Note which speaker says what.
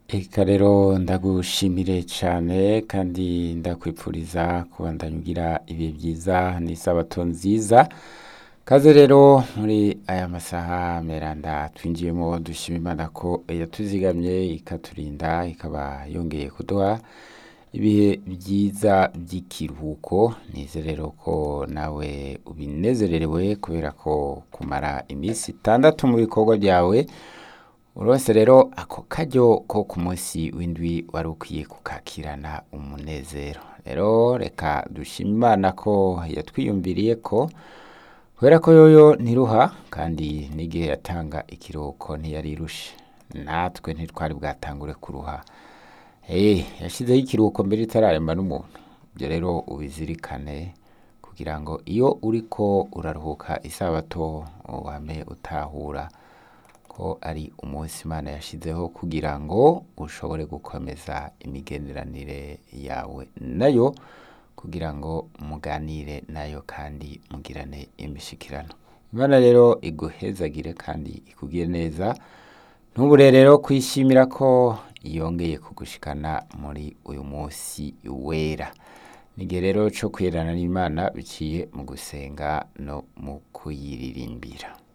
Speaker 1: Eka rero ndagushimire cane kandi ndakwipfuriza kubandanya ugira ibihe vyiza n'isabato nziza kaze rero muri aya masaha meranda twinjiyemo dushima imana ko yatuzigamye ikaturinda ikaba yongeye kuduha ibihe vyiza vy'ikiruhuko nizerero ko nawe ubinezererewe kubera ko kumara imisi itandatu mu bikorwa vyawe urose rero ako karyo ko ku munsi w'indwi wari ukwiye kukakirana umunezero rero reka dushime imana ko yatwiyumviriye ko kubera ko yoyo ntiruha kandi n'igihe yatanga ikiruhuko ntiyari-rushe natwe ntitwari bwatangure kuruha Eh, yashizeho ikiruhuko mbere itararemba n'umuntu ibyo rero ubizirikane kugira ngo iyo uriko uraruhuka isabato wame utahura ko ari umunsi imana yashizeho kugira ngo ushobore gukomeza imigenderanire yawe nayo kugira ngo muganire nayo kandi mugirane imishikirano imana rero iguhezagire kandi ikugire neza ntubure rero kwishimira ko yongeye kugushikana muri uyu munsi wera nigihe rero co kwirana n'imana biciye mu gusenga no mu kuyiririmbira